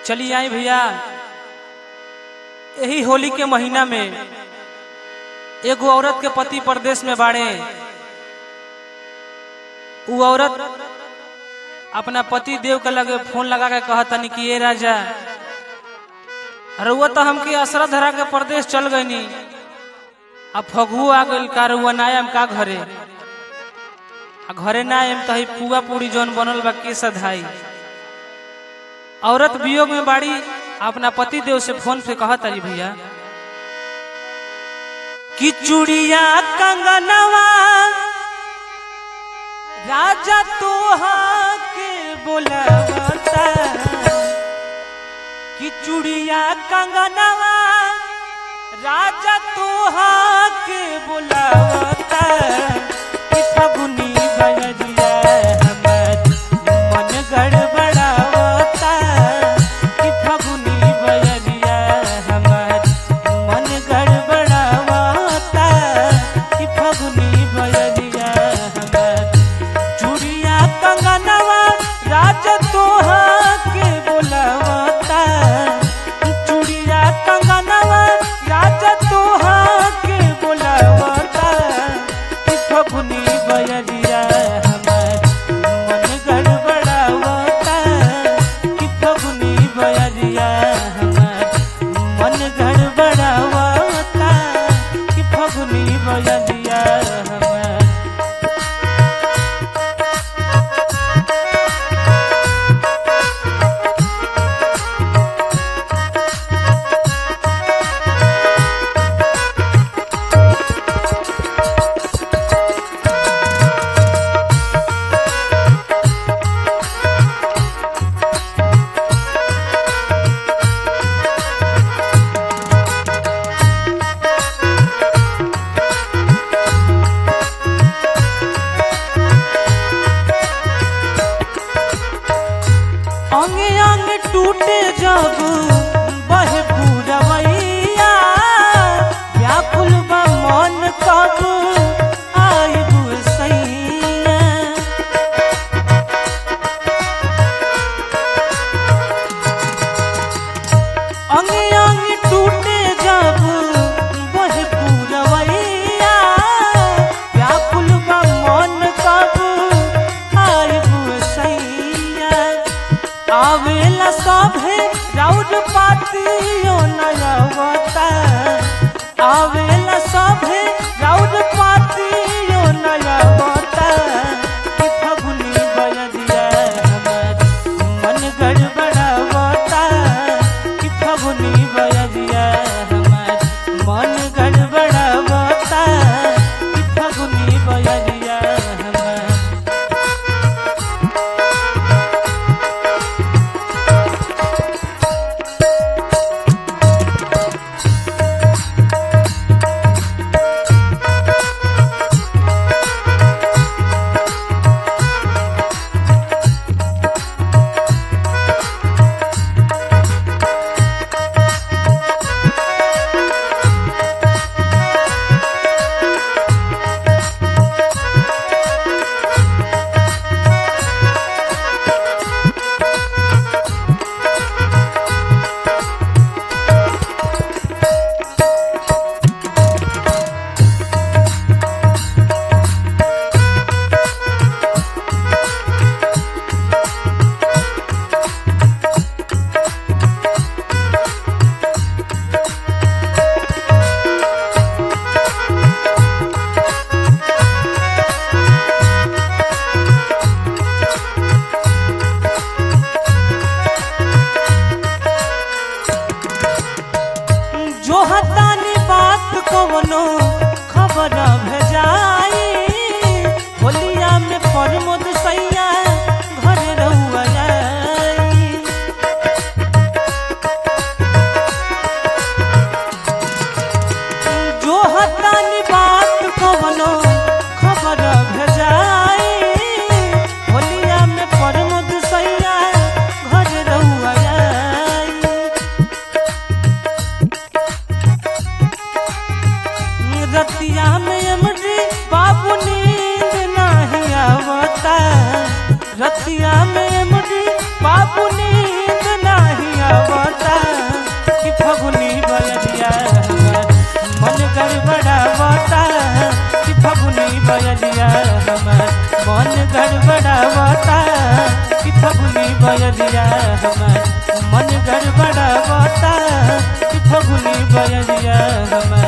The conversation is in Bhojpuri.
चलिए आई भैया यही होली के महीना में एगो औरत के पति परदेश में बाड़े उ औरत अपना पति देव के लगे फोन लगा के कहा तनी कि ये राजा रउआ तो हमके असरा धरा के परदेश चल गईनी अब फगुओ आ गइल का रउआ ना आयम का घरे आ घरे ना आयम तो ही पुआ पूरी जौन बनल बा के सधाई औरत वियोग में बाड़ी अपना पति देव से फोन पे कहा तारी भैया कि चूड़िया कंगनवा राजा तोहा के बोलवता कि चूड़िया कंगनवा राजा तोहा के बोलवता कि फगुनी बजरिया हमर मन गड़बड़ावता कि फगुनी बजरिया हमर मन गड़बड़ावता कि फगुनी बजरिया हमर चूड़िया कंगनवा राज तोहा के बोलवता चूड़िया कंगनवा राज तोहा के बोलवता कि फगुनी बजरिया हमर मन गड़बड़ावता कि फगुनी बजरिया हमर मन गड़बड़ावता कि फगुनी बजरिया हमर अंगे अंग टूटे जब बहे पूरवैया व्याकुल बा मन कब आइब सैया अंगे अंग टूटे जब बहे पूरवैया व्याकुल बा मन कब आइब सैया आवेला सभे राउर पातियो नयवता आवेला सभे राउर पातियो नयवता कि फगुनी बजरिया हमर मन गड़बड़ावता कि फगुनी बजरिया हमर मन गड़बड़ावता कि फगुनी बजरिया हमर जो हतानी बात कवनो खबर भेजाई होलिया में प्रमोद सैया घर रहुआ जाई जो हतानी बात कवनो खबर भेजाई होलिया में प्रमोद सैया घर रहुआ जाई रतिया में अमरी बाबू नींद नहीं आवता रतिया में अमरी बाबू नींद नहीं आवता बयलिया हमार मन गड़बड़ावता कि फगुनी बयलिया हमार मन गड़बड़ावता कि फगुनी बयलिया हमार